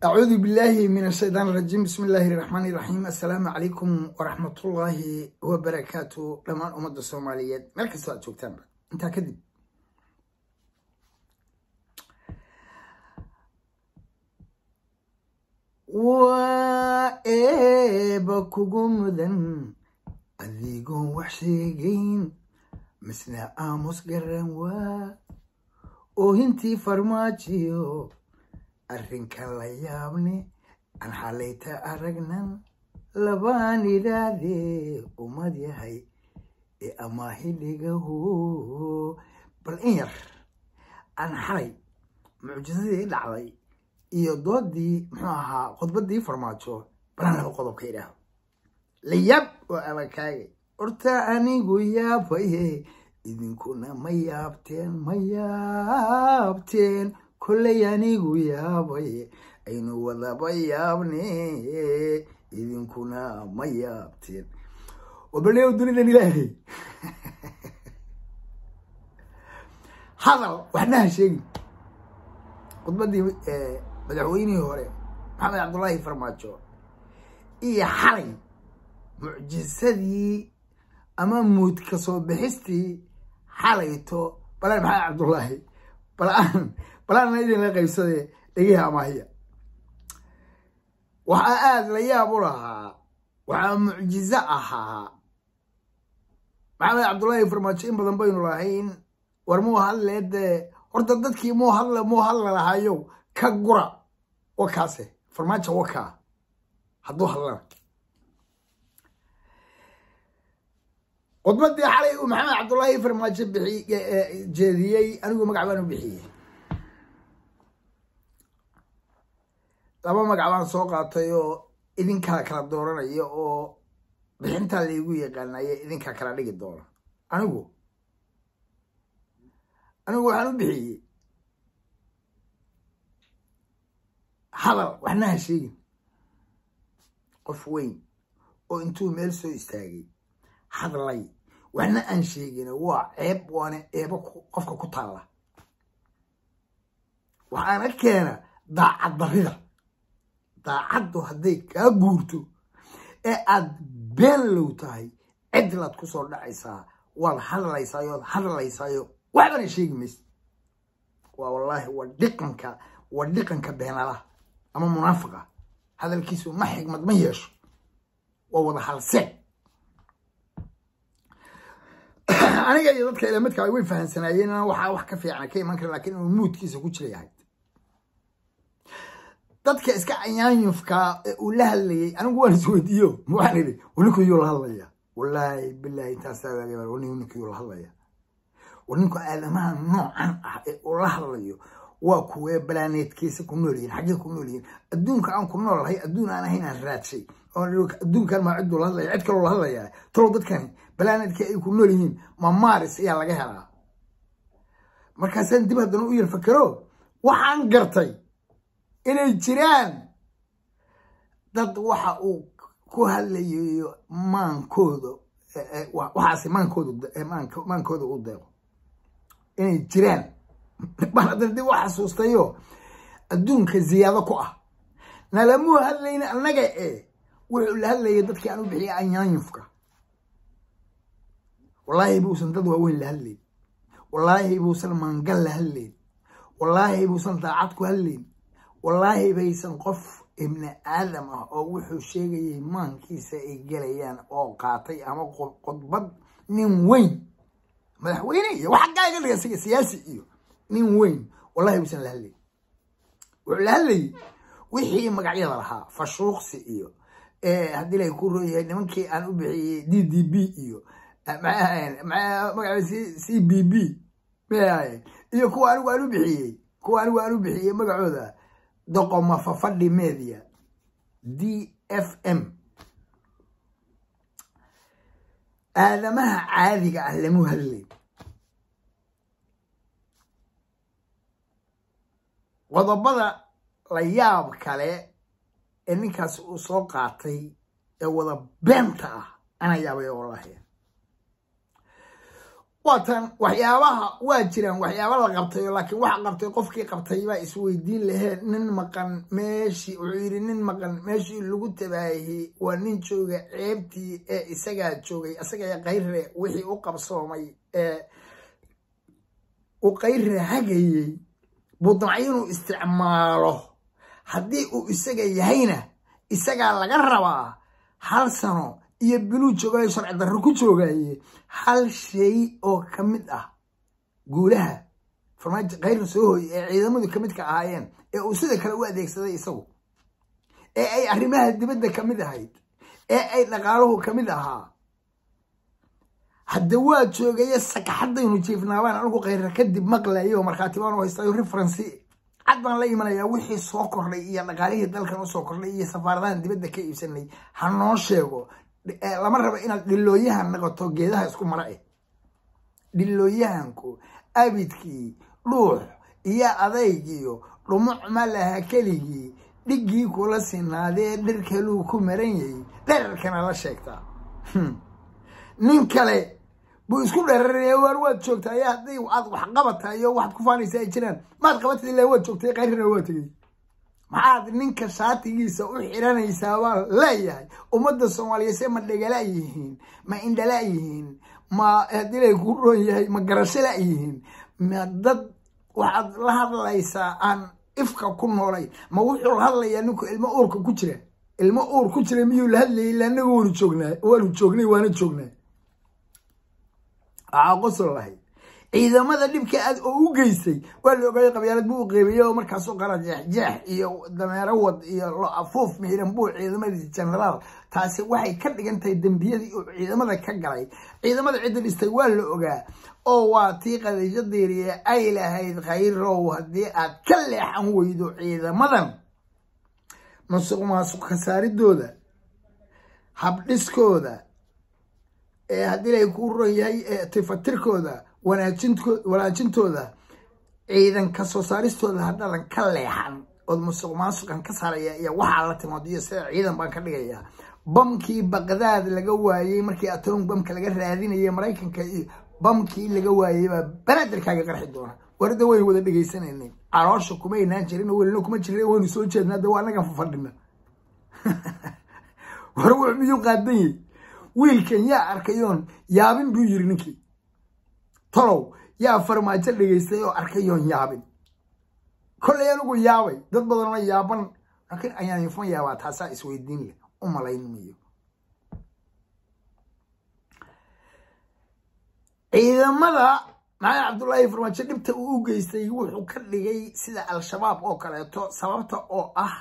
أعوذ بالله من الشيطان الرجيم بسم الله الرحمن الرحيم السلام عليكم ورحمة الله وبركاته لما أمد الصوماليات ملك السؤال شوكتان انت كذب وإيبا كوغمدن أذيقون وحشيقين مسنا آموس قرن وا وهنتي فرماتيو arrinka la yaabne aan xalayta aragnan labaan idhaahdee ummad yahay ee amaahidhigaho bal in yar aan xalay mucjisadii dhacday iyo doodii muxuu ahaa khudbadii farmaajo balaan laba qodobka idhaahdo la yaab oo abakaagay horta anigu yaabaye idinkuna ma yaabteen ma yaabteen kolley anigu yaabaye aynu wadaba yaabne idinkuna ma yaabteen wabalew dunidan ilaahay hadal waxna ha sheegin khudbadii madaxweynihii hore maxamed cabdullaahi farmaajo iyo xalay mucjisadii ama muud ka soo bixistii xalayto balaan maxamed cabdullaahi balaan balaana idinla qaybsadee dhegiha amaahiya waxaa aada la yaab u lahaa waxaa mucjizo ahaa maxamed cabdullaahi farmaajo in badan baynu lahayn war muu hadlee dee horta dadkii muu hadla muu hadla lahayow ka gura wakaase farmaajo wakaa hadduu hadlana khudbadii xalay uu maxamed cabdullaahi farmaajo bixi jeediyey anigu magac baan u bixiyey laba magac baan soo qaatay oo idinkaa kala dooranaya oo bixintaa laygu yaqaanaye idinkaa kala dhigi doona anigu anigu waxaan u bixiyey hadal waxna ha sheegin qof weyn oo intuu meel soo istaagay hadlay waxna aan sheegin waa ceeb waana eebo qofka ku taalla waxaana keena daacad darida daacaddu hadday kaa guurto ee aad been low tahay cidlaad ku soo dhacaysaa waad hadlaysaayo waad hadlaysaayo waxbana sheegi maysa waa wallaahi waa dhiqanka waa dhiqanka beenalaha ama munaafiqa hadalkiisu ma xigmad ma yeesho waa wada halseen aniga iyo dadka ilamidka way fahamsanaayeen inaan waxaa wax ka fiicana ka iman kara lakin inuu muudkiisa ku jira yahay dadka iska anyaanyufka ee uu la hadlayay anigu waan isweydiiyo waxaan idhi ninkuyuu la hadlaya wallaahi bilahi intaasaa ninkuyuu la hadlaya ninku aadamaha noocan ah ee uu la hadlayo waa kuwee balaaneedkiisa ku nool yihin xaggee ku nool yihin adduunka aan ku nool lahay adduun aan ahayn aan raadshay adduunkan maa cidduu la hadlaya cid kaloo la hadlaya talow dadkani balaaneedkii ay ku nool yihiin ma maaris ayaa laga helaa markaasaan dib haddana u yar fakero waxaan gartay inay jiraan dad waxa uu ku hadlayo maankooda waxaase maankooda maankooda u deeqo inay jiraan baan haddana dib u xasuustayo adduunka ziyaado ku ah nalamuu hadlayna annaga ee wuxuu la hadlayay dadkii aan u bixiyay anyaanyufka wallaahi buusan dad waaweyn la hadlayn wallaahi buusan maangal la hadlayn wallaahi buusan daacad ku hadlayn wallaahi baysan qof ibni aadam ah oo wuxuu sheegayay maankiisa ay gelayaan oo qaatay ama khudbad nin weyn madaxweyne iyo wax xaggaa iga dhiga siga siyaasi iyo nin weyn wallahi buusan la hadlayn wuxuu la hadlayay wixii magacyada lahaa fashuuqsi iyo haddii lay ku roon yahay nimankii aan u bixiyey d d b iyo magaca c b b may iyo kuwa anigu aan u bixiyey kuwa anigu aan u bixiyey magacooda doqoma fafadhi media d f m aadamaha caadiga ah lamu hadlay qodobada la yaab kale ee ninkaas uu soo qaatay ee wada beenta ah ana yaabay wallaahi waatan waxyaabaha waa jiraan waxyaaba la qabtayo laakiin waxa qabtay qofkii qabtay baa isweydiin laheen nin maqan meeshii wuxuu yidhi nin maqan meeshii lagu tabaahiyey waa nin jooga ceebtii ee isagaa joogay isagaa kayre wixii u qabsoomay ee uu kayre hagayey budnacyo inuu isticmaalo haddii uu isaga yahayna isagaa laga rabaa hal sano iyo biluu joogayo sharci darro ku joogaye hal shay oo ka mid ah guulaha farmaajo kayra soo hooye ee ciidamadu ka midka ahaayeen ee uu sida kale u adeegsaday isagu ee ay arrimaha dibadda ka mid ahayd ee ay dhaqaaluhu ka mid ahaa hadda waa joogaye sakaxadaynu jiifnaabaan anigu kayra kadib maqlayo markhaati baan u haystayo referency cad baan la imanayaa wixii soo kordhay iyo dhaqaalihii dalkan usoo kordhay iyo safaaradahan dibadda ka iibsanay ha noo sheego lama rabo inaad dhilooyahan noqoto geedaha isku mara eh dhilooyahanku abidkii dhuux iyo adaygiyo dhumuc ma laha keligii dhiggii kula sinaadee dhir kaluu ku maran yahay dherarkana la sheegtaa nin kale buu isku dheraraya waar waad joogtaay hadday aad wax qabatayo waxaad ku faanaysa ay jiraan maad qabatid ilaa waad joogtay qayrina waa tegey maxaad ninka shaatigiisa u xiranaysaa baa leeyahay ummadda soomaaliyeed se ma dhegala yihiin ma indhala yihiin ma hadilay ku roon yahay ma garashada yihiin ma dad waxaad la hadlaysaa aan ifka ku noolayn ma wuxuu hadlayaa ninku ilmo uurka ku jira ilmo uur ku jira miyuu la hadlayay ila anaga waanu joognaa waanu joognay waana joognaa waxaa qosol lahayd ciidamada dhibka aad oo u geystay waa la ogaayay qabyaalad buu u qeybiyey oo markaasoo qala jeexjeex iyo dameero wad iyo lo afuuf miiran buu ciidamadii genaraal taasi waxay ka dhigan tahay dembiyadii uu ciidamada ka galay ciidamada cidda dhistay waa la ogaa oo waa tii qadiisho diiriye ay lahayd khayrow haddii aad ka leexan weydo ciidamadan musuq maasuq khasaaridooda habdhiskooda ee haddii lay ku ron yahay tifatirkooda wanaajintooda ciidan ka soo saaristooda hadhadan ka leexan ood musuq maasuqan ka saaraya iyo waxaa la timood iyo sida ciidan baan ka dhigayaa bamkii baqdaad laga waayey markii atom bamka laga raadinaya maraykanka iyo bamkii laga waayey baa banaadirkaaga qarxi doona warda waynu wada dhegaysanayna caloosha kuma inaan jirin welina kuma jirin waynu soo jeednaa de waa anagan fafadhina war wuxuu miyuu qaadan yahy wiilkan yaa arkayoon yaabin buu yiri ninkii tolow yaa farmaajo dhegaystay oo arkayoon yaabin kollay anigu yaabay dad badanoo yaaban laakiin ayaan infan yaabaa taasaa isweydiin leh u malayn mayo ciidamada maxamed cabdullaahi farmaajo dhibta uu u geystay wuxuu ka dhigay sida al-shabaab oo kaleeto sababta oo ah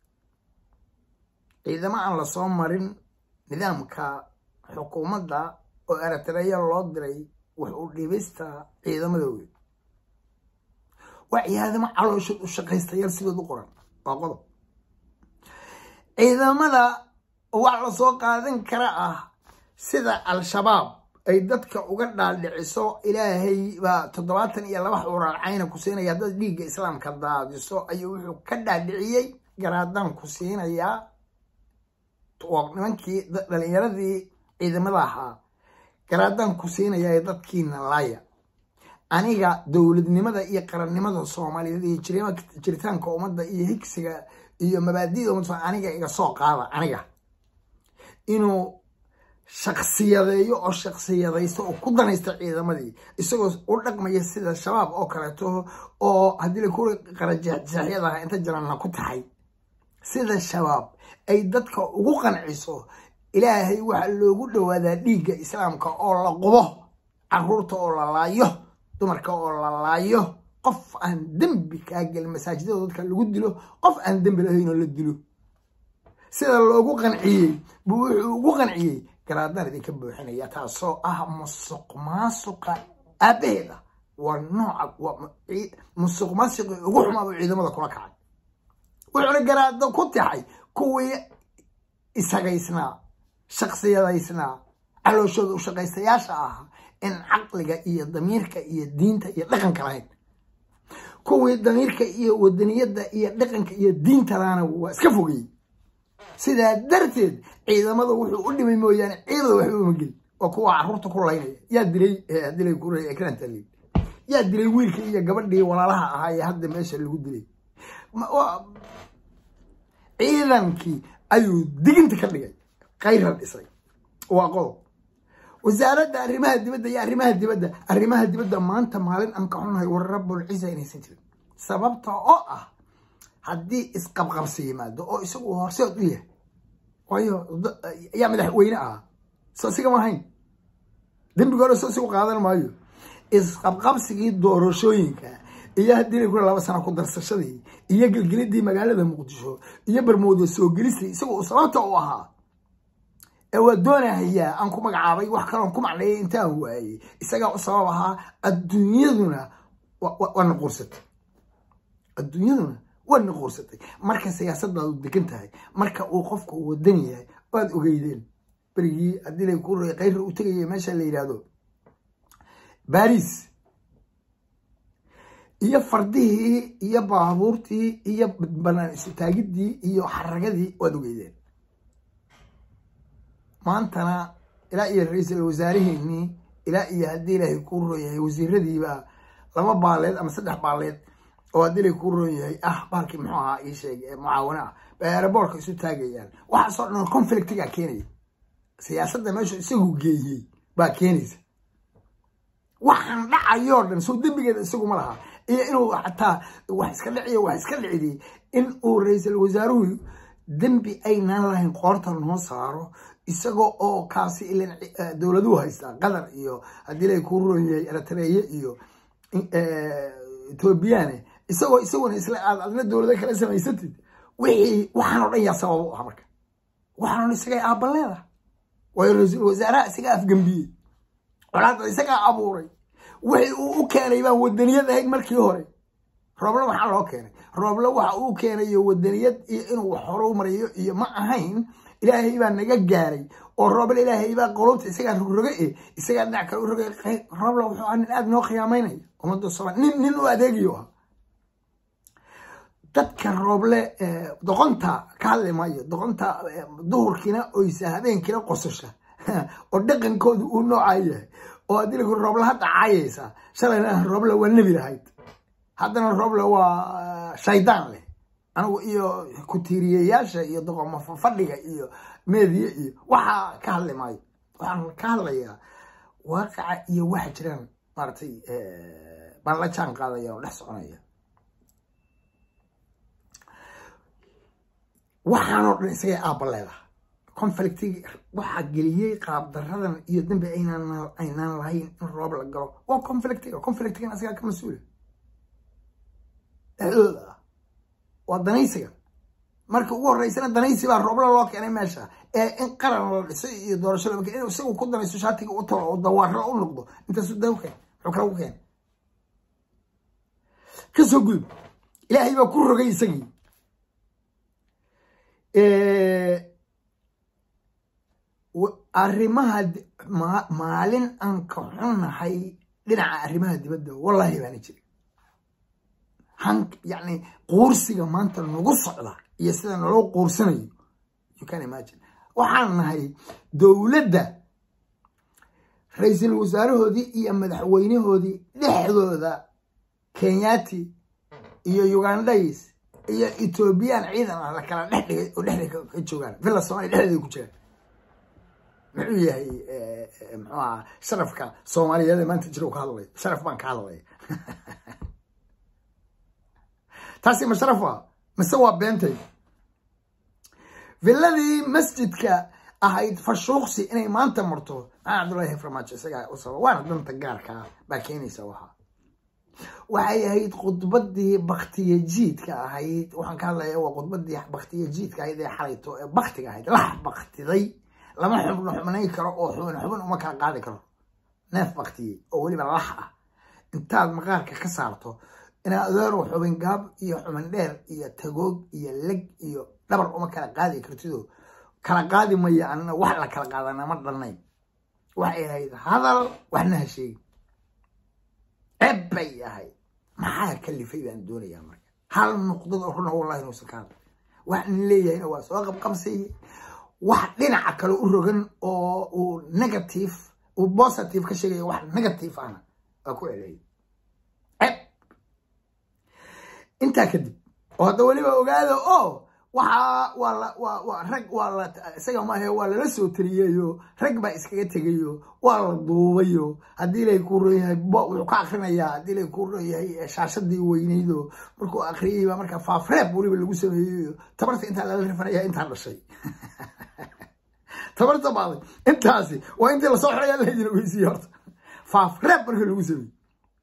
ciidamo aan lasoo marin nidaamka xukuumadda oo eritreya loo diray wax u dhibista ciidamadooda waa ciidamo calooshood u shaqaystayaal sidood u qoran waa qodob ciidamada wax lasoo qaadan kara ah sida al-shabaab ay dadka uga dhaaldhiciso ilaahay baa toddobaatan iyo laba xuraar cayna ku siinaya haddaad dhiigga islaamka daadiso ayuu wuxuu ka dhaadhiciyey garaadaan ku siinayaa nimankii dhalinyaradii ciidamada ahaa garaadaan ku siinayaa dadkiina laaya aniga dowladnimada iyo qarannimada soomaaliyeed iyo jiritaanka ummadda iyo higsiga iyo mabaadida ummadda aniga iga soo qaada aniga inuu shaksiyadeeyo oo shaksiyadaysto oo ku danaysta ciidamadii isagoo u dhaqmaya sida shabaab oo kaleeto oo haddii lakuri qarajeexjeexyadaha inta jaranna ku tahay sida shabaab ay dadka ugu qanciso ilaahay waxaa loogu dhowaadaa dhiigga islaamka oo la qubo caruurta oo la laayo dumarka oo la laayo qof aan dembi kaa gelin masaajidada dadka lagu dilo qof aan dembi lahayn oo la dilo sida loogu qanciyey buu wuxuu ugu qanciyey garaadaan idinka buuxinaya taasoo ah musuq maasuqa aabaheeda waa nooca musuq maasuqi ugu xumaabuu ciidamada kula kacay wuxuuna garaado ku taxay kuwii isagaysnaa shaksiyadaysnaa calooshooda u shaqaystayaasha ahaa in caqliga iyo damiirka iyo diinta iyo dhaqanka lahayn kuwii damiirka iyo wadaniyadda iyo dhaqanka iyo diinta lahana waa iska fogeyey sidaa darteed ciidamada wuxuu u dhimay mooyaane ciidada waxba uma gelin waa kuwa caruurta ku laynaya yaa dilay dilay ku ekrantalin yaa dilay wiilkii iyo gabadhii walaalaha ahaa ee hadda meesha lagu dilay ciidankii ayuu diginta ka dhigay kayra dhisay waa qodob wasaaradda arrimaha dibadda iyo arrimaha dibadda arrimaha dibadda maanta maalin aan ka xunahay war rabbul ciisa inaysan jirin sababta oo ah haddii isqabqabsi yimaado oo isagu horseed u yahay waayo yaa madaxweyne ah soo siga ma ahayn dembiga hore soo sigu qaadan maayo isqabqabsigii doorashooyinka iyo haddii ku laba sano ku darsashadii iyo gelgelidii magaalada muqdisho iyo barmooda soo gelisay isagoo sababta u ahaa ee waa doonahayaa aan ku magacaabay wax kaloon ku macneeyay intaan waayey isagaa u sabab ahaa adduunyaduna waa naquursatay adduunyaduna waa naquursatay marka siyaasadaadu degan tahay marka uu qofku wadan yahay waad ogeydeen berigii haddii la ku kayra u tegaya meesha la yidhaahdo baris iyo fardihii iyo baabuurtii iyo banaan isutaagidii iyo xaragadii waad ogeydeen maantana ilaa iyo ra-iisul wasaaraheenii ilaa iyo haddii ilaahay kuu roon yahay wasiiradiiba laba baaleed ama saddex baaleed oo haddii ilaahay kuu roon yahay ah baalkii muxuu ahaa ii sheeg mucaawano ah bay aeroboortka isu taagayaan waxaasoo dhan conflictigaa keenaya siyaasadda meeshu isagu geeyey baa keenaysa waxaan dhacayoo dhan soo dembigeeda isagu ma laha iyo inuu xataa wax iska dhiciyo wax iska dhicidi in uu ra-iisul wasaaruhu dembi aynaan lahayn qoorta noo saaro isagoo oo kaasi ilan dowladuhu haystaa qatar iyo haddii lay kuu roon yahay eritreeye iyo ethoobiyaane isagoo isaguna isla aad adna dowlado kala samaysatid wixii waxaan oo dhan yaa sabab u ah marka waxaan o isagay aabaleeda waayo ra-iisul wasaaraha isagaa afgambiyey colaada isagaa abuuray wixii uu u keenay baan wadaniyad ahayn markii hore rooble maxaa loo keenay rooble waxa uu keenayo wadaniyad iyo inuu wax hore mariyo iyo ma ahayn ilaahay baa naga gaaray oo rooble ilaahay baa qolobta isagaa rogroge e isagaa dhinac kale u roge rooble wuxuu ah nin aada noo khiyaamaynaya ummadda somal nin nin u adeegayo ah dadka rooble doqonta ka hadli maayo doqonta duhurkiina oysa habeenkiina qososha oo dhaqankoodu uu noocaa yahay oo haddii rooble hadda caayaysa shalayna rooble waa nebi lahayd haddana rooble waa shaydaan leh anigu iyo ku-tiiriyayaasha iyo doqoma fadhiga iyo meediya iyo waxaa ka hadli maayo waxaan ka hadlayaa waaqaca iyo waxa jiraan maaragtay baan la jaan qaadaya oo dhex soconaya waxaanoo dhan isagay aabba leedaha conflictigi waxaa geliyey qaabdaradan iyo dambi aynaan lahayn in roob la galo waa conflictiga conflictigan isagaa ka mas-uula dhexdooda ah waa danaysiga marka ugu horreysana danaysi baa roobla loo keenay meesha ee in qaran la dhisay iyo doorasho lama keen in isagu ku danayso shaatiga u talo oo dawaaro u noqdo intaasu daw keen muxuu kala u keenay ka soo gudub ilaahay baa ku rogay isagii arrimaha maalin aan ka xunnahay dhinaca arrimaha dibadda wallahi baana jirin han yacni quursiga maanta nagu socda iyo sida naloo quursanayo you can imagine waxaan nahay dowladda ra-iisul wasaarahoodii iyo madaxweynahoodii dhexdooda kenyati iyo ugandays iyo ethoobiyan ciidan ah la kala dhex dhigay oo dhexda ka joogaan villa somalia dhexdeeda ku jiraan muxuu yahay muxuu ahaa sharafka soomaaliyeed ee maanta jira ka hadlay sharaf baan ka hadlaya taasi ma sharaf waa mise waa beentay villadii masjidka ahayd fashuuqsi inay maanta marto maxaa cabdullaahi farmaajo isagaa u sabab waana danta gaarkaa baa keenaysa waxa waxay ahayd khudbadii baktiya jiidka ahayd waxaan ka hadlaya waa khudbadii baktiya jiidka ahayd ee xalayto ee baktiga ahayd lax baktiday lama xubno xubnayn karo oo xubin xubin uma kala qaadi karo neef baktiyey oo weliba lax ah intaad maqaarka ka saarto inaad adeero xubin gaab iyo xubin dheer iyo tagoog iyo leg iyo dhabar uma kala qaadi kartido kala qaadi maya anna wax la kala qaadana ma dhannayn waxay ahayd hadal waxna ha sheegin ceeb bay ahayd maxaa kalifay baan doonayaa marka hal nuqdad oo runa wallahi inuusan ka hadlay waxaan leeyahayna waa soo qabqabsay wax dhinaca kale u rogan oo uu negative uu positive ka sheegayo wax negative ahna waa ku celeyay ceeb intaa kadib oo hadda weliba ogaada oo waxaa waa la waa waa rag waa la isaga maahe waa lala soo tariyeyo rag baa iskaga tegayo waa la duubayo haddii lay ku ron yahay wuxuu ka akrinayaa haddii lay ku ron yahay shaashadii weynaydo markuu akriyay baa markaa faafreeb weliba lagu sameeyeyo tabarta intaa lala rifanaya intaan dhashay tabarta baaday intaasi waa intii lasoo xiraya laydin ogeysiiye horta faafreeb marka lagu sameeyey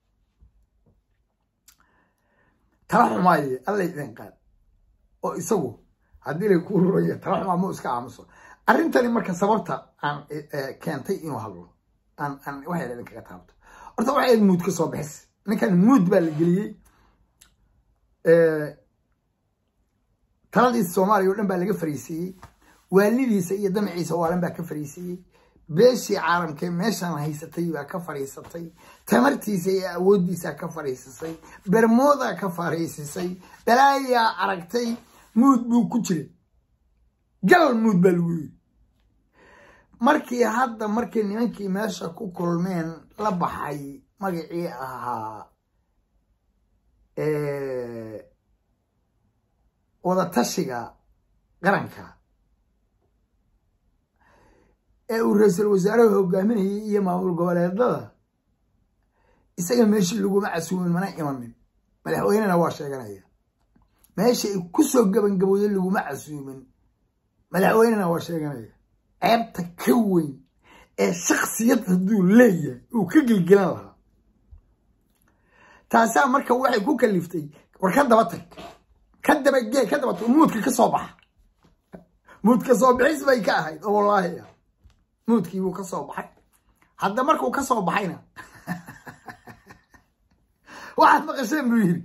tala xumaaye alla idin qaad oo isagu haddii lay ku ruraya tala xumaa mu iska aamuso arrintani marka sababta aan keentay inuu hadlo aan aan waxay idin kaga taabto horta waxay ayd muud ka soo bixis ninkan muud baa la geliyey taladiisa soomaaliya o dhan baa laga fariisiiyey waalidiisa iyo damaciisa waalan baa ka fariisiiyey beeshii caalamkee meeshaan haysatay baa ka fadhiisatay tamartiisa iyo awooddiisaa ka fadhiisisay bermoodaa ka fadhiisisay balaayaa aragtay muud buu ku jiray gal muud baa lagu yiri markii hadda markii nimankii meesha ku kulmeen la baxay magacii ahaa wadatashiga qaranka ee uu ra-iisul wasaaruhu hogaaminayay iyo maamul goboleedada isaga meeshii laguma casuumin mana imanin madaxweynena waa sheeganaya meesha ay ku soo gabangabooday laguma casuumin madaxweynena waa sheeganaya ceebta ka weyn ee shaksiyad hadduu leeyahay uu ka gelgelan lahaa taasaa marka waxay ku kaliftay war ka daba tag ka dabagee ka daba tag muudka ka soo baxa muudka soo bixis bay ka ahayd oo wallaahi ah muudkii buu ka soo baxay hadda markuu ka soo baxayna waxaad maqasheen buu yidhi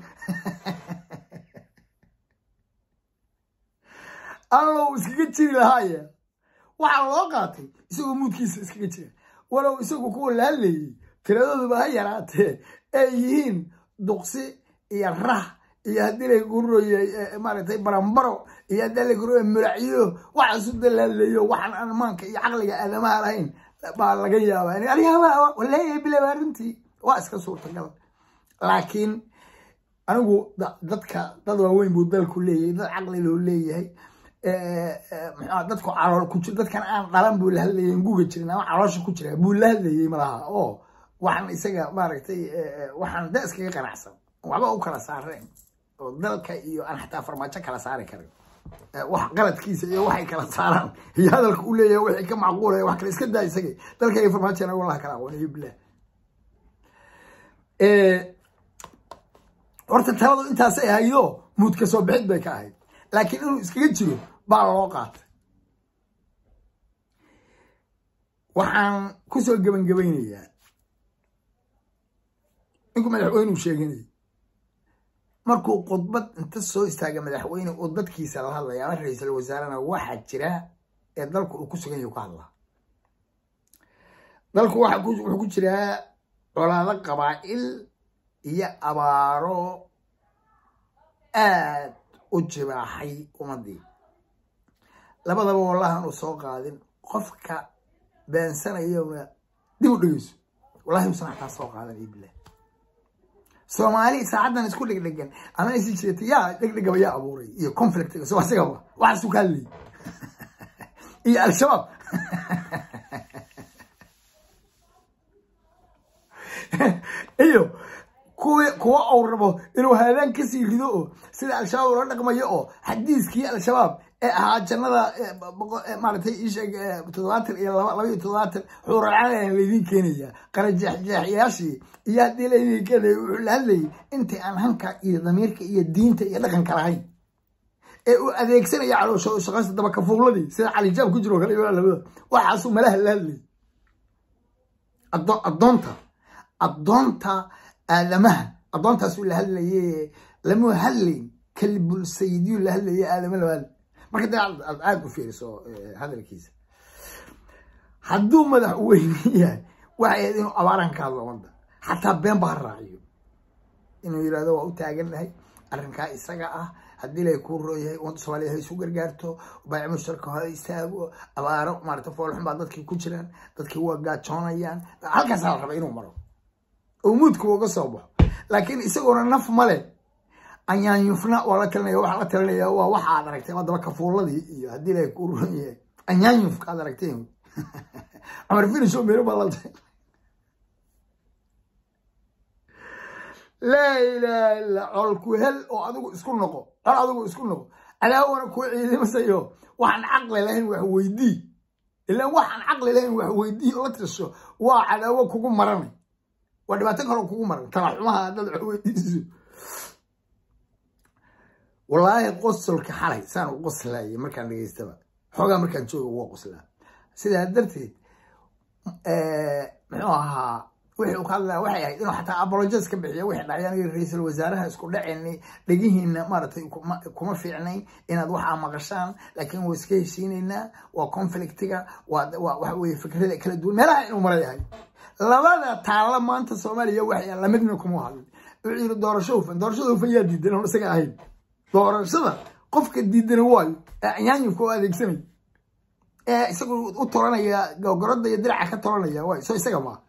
allow iskaga jiri lahaaye waxaa loo qaatay isagoo muudkiisa iskaga jira walow isagu kuwa la hadlayay tiradooduba ha yaraatee ay yihiin duqsi iyo rah iyo haddii lay guroye maaragtay barambaro iyo haddii lay guroye muracyo waxaasu da la hadlayo waxaan aan maanka iyo caqliga aadamaha lahayn baa laga yaabaa aniga leeyahay bilaba arrintii waa iska suurtagal laakiin anigu dadka dad waaweyn buu dalku leeyahay dad caqli loo leeyahay mxua dadku calool ku jir dadkan aan dhalan buu la hadlayay guga jirin ama caloosha ku jira buu la hadlayay malaha oo waxaan isaga maaragtay waxaan da iskaga qanacsan waxba u kala saareen oo dalka iyo aan xataa farmaajo kala saari karin wax qaladkiisa iyo waxay kala saaraan iyo hadalka u leeyahay wixii ka macquulaya wax kale iska daa isaga dalka iyo farmaajona wallahi kala aqooniyo bilah horta taladu intaasay ahaydo muud ka soo bixid bay ka ahayd laakiin inuu iskaga jiro baa loo qaatay waxaan kusoo gebangebaynayaa ninkuu madaxweyneu sheeganayay markuu khudbad inta soo istaaga madaxweyne oo dadkiisa la hadlaya ama ra-iisul wasaarena waxaa jira ee dalku uu ku sugan yahu ka hadlaa dalku wuxuu ku jiraa colaado qabaa'il iyo abaaro aad u jibaaxay ummadii labadaba wallahan uu soo qaadin qofka beensanayona dib u dhegeyso wallahi usan xataa soo qaadan iyo bilah soomaali saacaddan isku dhegdhegan ama isi jirta yaa dhegdhegaba yaa abuuray iyo conflictiga so asigaba waxaasu ka hadlayay iyo al-shabaab iyo kuwi kuwa uu rabo inuu haadaan kasii rido oo sida al-shabaab ula dhaqmayo oo xadiiskii al-shabaab ee ahaa jannada maaragtay isheeg toddobaatan iyo laba laba iyo toddobaatan xuuralcalan laydin keenaya qarajeexjeexyaashii iyo haddii laydin keenaya wuxuu la hadlayay intii aan hanka iyo damiirka iyo diinta iyo dhaqanka lahayn ee uu adeegsanaya caloosha shaqaysta dabakafuuladii sida calijaab ku jiro kale labada waxaasuu malaha la hadlayay addoonta addoonta aadamaha addoontaasuu la hadlaye lamu hadlayn kalbul sayidiyu la hadlaye aadama lama hadlay marka dee aad aada u fiiriso hadalkiisa hadduu madaxweyne yahay waxay ahayd inuu abaaran ka hadlo ummadda xataa been ba ha raaciyo inuu yidhahdo waa u taagannahay arrinkaa isaga ah haddii lay kuu rooyahay ummadda soomaaliya ha isu gargaarto baayac mushtarka ha istaago abaaro maarata foolxun baa dadkii ku jiraan dadkii waa gaajoonayaan halkaasaa la raba inuu maro oo muudka uga soo baxo laakiin isagoona naf male anyaanyufna waa la talinaya waxaa la talinaya waa waxa aad aragtay waa daba kafuuladii iyo haddii lay kuu rooyahay anyaanyufka aad aragteen cumar finish oo meelo baa laltay laa ilaaha illa col ku hel oo adigu isku noqo col adigu isku noqo cadaawana kuu ciidamasayo waxaan caqli lahayn wax weydii ilaan waxaan caqli lahayn wax weydii oo la tirso waa cadaawo kugu maranay waa dhibaato kaloo kugu maran talaxumaha haddaad wax weydiiso wallaahi qosolka xalay saan u qoslayay markaan dhegeystaba xoogaa markaan jooga waa qoslaa sidaa darteed muxuu ahaa wixii uu ka hadlaya waxay ahayd inuu xataa apologies ka bixiyo wixii dhacay aniga ra-iisul wasaaraha isku dhaceni dhegihiina maaragtay kuma fiicnayn inaad waxaa maqashaan laakiin waa iska heshiinaynaa waa conflictiga waa waxa weye fikrada kala duwan meelaha inuu mara yahay labada taalla maanta soomaaliya waxay lamidna kuma hadlin wuxuu yiri doorasho hufan doorashada hufan yaa diidan oon isaga ahayn doorashada qofka diidana waayo ee anyaanyufka oo adeegsanay ee isagu u toranaya gogoradda iyo diraca ka toranaya waayo so isaga maa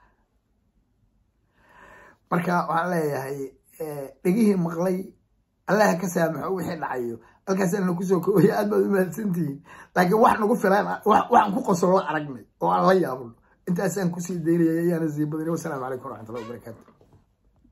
marka waxaan leeyahay dhegihii maqlay allaha ka saamaxo wixii dhacayo halkaasana kusoo koobaya aad baad u mahadsantihiin laakiin wax nagu filaan waxaan ku qosolo aragnay oo aan la yaabno intaasaan kusii daynaya ayaana sii badinay wasalaamu calaykum waraxmatullahi wabarakaatu